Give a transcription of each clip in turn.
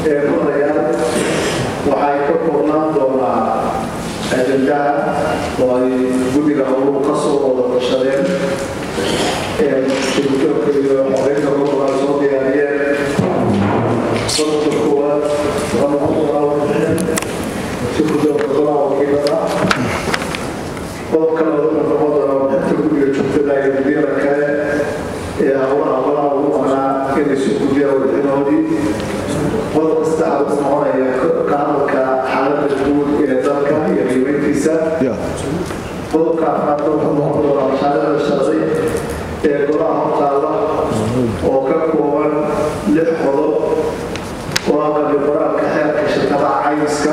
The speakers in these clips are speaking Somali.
madayaal waxay ka koobnaan doonaa ajendaha oo ay guddiga howluhu ka soo wada tashadeen shirdoonka iyo xoreynta gobolka ay soo diyaariyeen qodobka koowaad waa noqon shirdoonka golaha wakiilada qodobka labaad wuxuu noqon doonaa wadaxta guddiga joogtada iyo guddiyada kale ee howlaha golaha ugu maqnaa inay soo gudiyaan wadaxinoodii qodobka saddexaad wuxuu noqonaya ka hadalka xaaladda guud ee dalka iyo qiimayntiisa qodobka afraad wuxuu noqon doonaa mashaariicda sharci ee golaha hortaala oo ka kooban lix qodob oo aqali qoraalka xeerka shirkadaha caymiska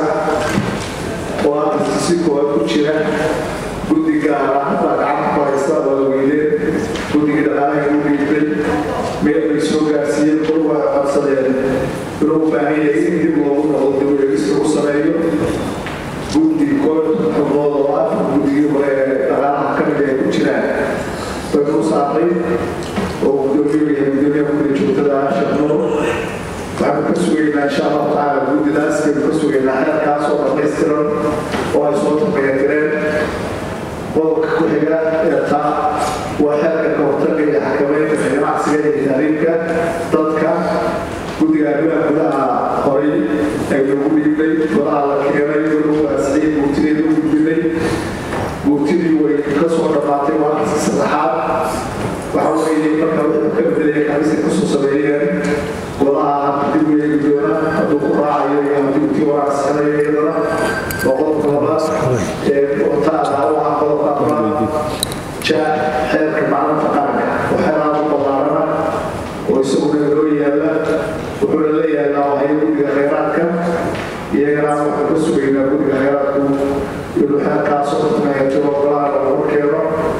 oo aqalka si koowaad ku jira guddi gaara baa gacanta ku haysta waa la weydeen guddigii dhaqaalaha u dhiibtay meel bay soo gaarsiiyeen kor waa codsadeen inuu u baahan yahay in dib loogu noqdo dib eegista u sameeyo guddi koob xubnood oo ah guddigii hore ee dhaqaalaha ka mid ay ku jiraan bay u saartay oo gudoomiye yahay gudoomiyaha guddiga joogtada shaqnuro waxaanu ka sugaynaa insha allahu tacaala guddidaas baynu ka sugaynaa xeerkaas oo dhammaystiran oo ay soo tabayatireen qodobka ku xiga ee taa waa xeerka ka hortaga iyo xakameynta ganacsiga iyo taariifka dadka guddiga arrimaha gudaha horay ay lagu dhiibnay golaha la keenay lagu waasiciyey guurtideeda u gudbinay guurtidii way ka soo dhammaatay maalinka saddexaad waxa weeye marka wuxuu ka bedelaya kamiska kasoo sameeyeen golaha dib u eegi doona hadduu ku raacayo iyo haddii tii waracsanayo iyadana waa qodobka labaad ee taada waxaa qodobka afraad ja xeerka maclinta qaranka oo xeeraada ballaarana oo isaguna loo yaala wuxuuna la yaalaa waxay guddiga khayraadka iyagana waxaan ka sugaynaa guddiga khayraadku inuu xeerkaasoo tameeyo golaha lagu keeno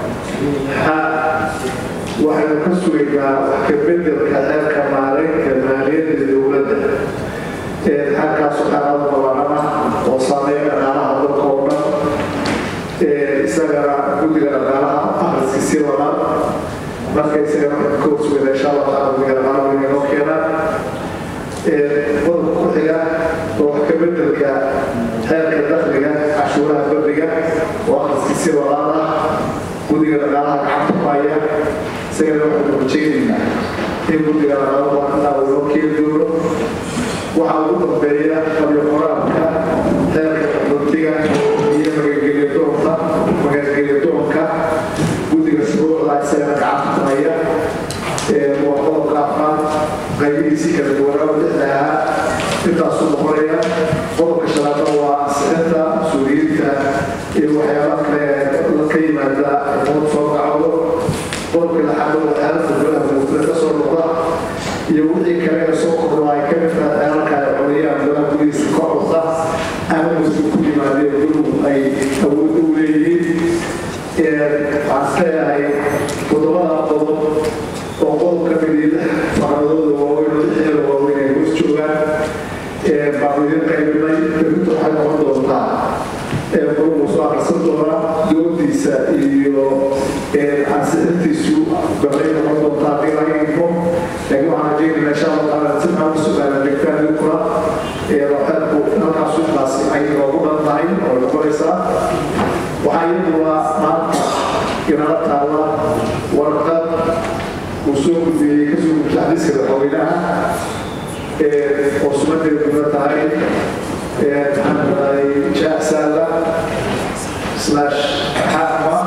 waxaynu ka sugaynaa wax ka bedelka xeerka maareynka maaliyadda dowladda xeerkaas xeerada ballaarana oo saameeya dhaqaalaha dalka oo dhan isagana guddiga dhaqaalaha akhriska sii wadaan marka isagana waxaynu ka horsugaynaa insha allah taala guddiga dhaqaalaha inay noo keenaan qodobka ku xiga oo wax ka bedelka xeerka dakhliga cashuuraha bariga oo akhriska sii wadaan ah guddiga dhaqaalaha gacanta ku haya isagana waxaynu rajaynaynaa in guddiga dhaqaalaha intaa uu noo keeni doono waxaa ugu dambeeya qabyo qoraalka xeerka qaxootiga iyo magangeliyadoonka magangeliyadoonka guddiga shuruucda isagana gacanta ku haya waa qodobka afraad qaybihiisii kala duwanaa lixda ahaa intaasuu noqonaya qodobka shanaadna waa ansixinta mas-uuliyiinta iyo waxyaaba kale ka yimaada xukuumad soo gacdo qodobka lixaad waa xeerarka golaha muufida ka soo noqda iyo wixii kale ee soo kordha ay ka mid tahay xeerarka ay codayaan golaha gudihiisa ka codda ama musu ku yimaadeen guluhu ay awood u leeyihiin waxaan leeyahay toddobada qodob oo qodob ka mid lix faqradooda waaweyn oo lixeeda waaweyn ay hoos joogaan baanu idin qaybinay berrinta waxay noqon doontaa quruu soo akhrisan doona doodiisa iyo ansixintiisu balay noqon doontaa haddii laga info laakiin waxaan rajeynayna insha allah taala si aan u sugaana degtaan idinkuna xeerku halkaasu intaas ay noogu dhan tahay oo noqonaysaa waxaa iyaduna maanta inala taalla warqad uu soo gudbiyey kasoo gudbta xadiiska madaxweynaha oo sunadeeduna tahay maxaan raday jaasala slash xaama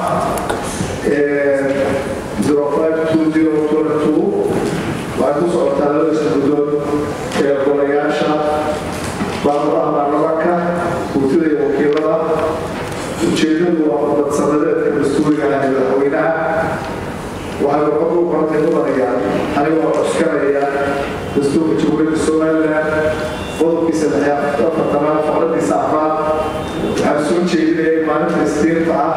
zero five two zero twenty two waxay ku socotaa laba iskudood ee golayaasha baaburaha baarlamaanka guurtida iyo wakiilada ujeedadu waa khudbad sanadeedka dastuuriga ah ee madaxweynaha waxay warqadu u qorantay mudanayaan anigoo coskanaya dastuurka jamhuuriyadda somaliland qodobkiisa afartanaad faqradiisa afraad waxaan soo jeedinayay maalinta istiinta ah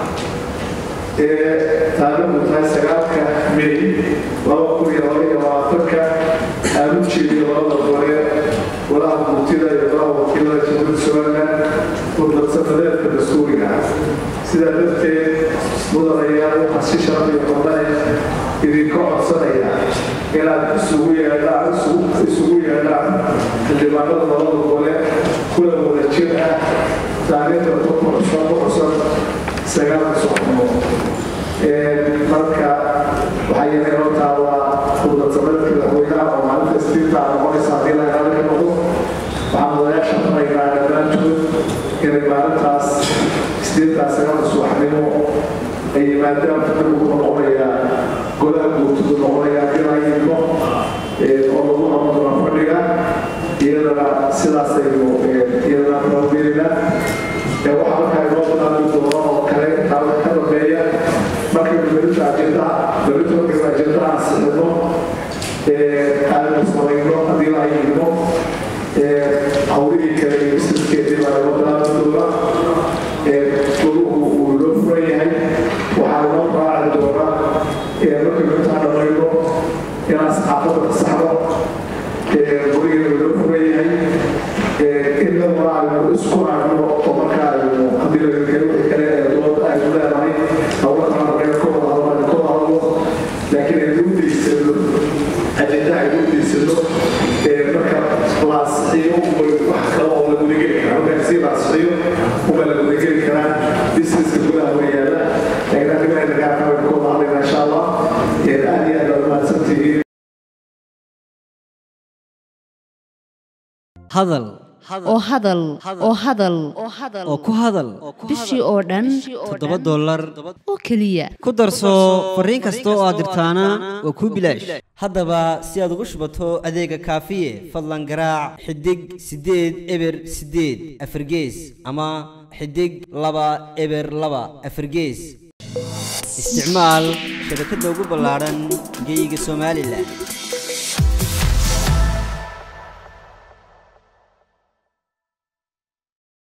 ee taariikhdu tahay sagaalka may laba kun iyo laba iyo labaatanka aan u jeediyo labada gole golaha guurtida iyo golaha wakiilada jamhuuriyadda somaliland khudbadsafadeedka dastuuriga ah sidaa darteed mudanayaal waxaa si sharaf iyo qordhae idinka codsanaya inaad isugu yeedhaan isugu yeedhaan xildhibaanada labada gole kula wada jir ah taariikhda ku cusub ku cusub sagaalka suxnimo marka waxaa yeelay inoo taallaa khudbadsameedka madaxweynaha oo maalinta istiinta noqonaysa haddii la ilaali ka noqdo waxaan wadayaasha faraynaa dhammaantood inay maalintaas istiintaa sagaalka subaxnimo ay yimaadaan fadhigu noqonayaa golaha guurtudu noqonayaa dilayno oo lagu qaban doona fadhiga iyadana sidaasaynu iyadana rabeynaa waxaa markaa inoo bilaabi doono oo kale intaa wax ka dambeeya markaynu berita ajendaha berita markaynu ajendaha ansixino aanu samayno haddii la ayidno hawlihii kale iyo businesskeedii baa inoo bilaabi doona goluhu uu inoo furan yahay waxaa inoo raaci doona markaynu intaa dhamayno inaan saxaafadda ka saxno gurigeenu inoo furan yahay inaguna aynu isku raacno oo markaa aynu haddii lagakale wixii kale ee dooda aynu leedahay hawla kala markaynu ka wada hadlo aynu ka wada hadlo laakiin aynu u deysano ajenda aynu u deysano marka la asixiyo wax kale oo la gudageli karaa markaa si la asixiyo uba la gudageli karaa businesska gudaha way yaala laakiin arrimaha nagaarka aynu ka wada hadlayna insha allah aad iyo aad baad mahadsantihiin hadal oo hadal oo hadal oo ku hadal bishii oo dhan toddoba dollar oo keliya ku darso fariin kasta oo aad dirtaana waa kuu bilaash haddaba si aad ugu shubato adeega kaafiye fadlan garaac xidig siddeed eber siddeed afargees ama xidig laba eber laba afargees isticmaal shabakadda ugu ballaadhan geyga somalilan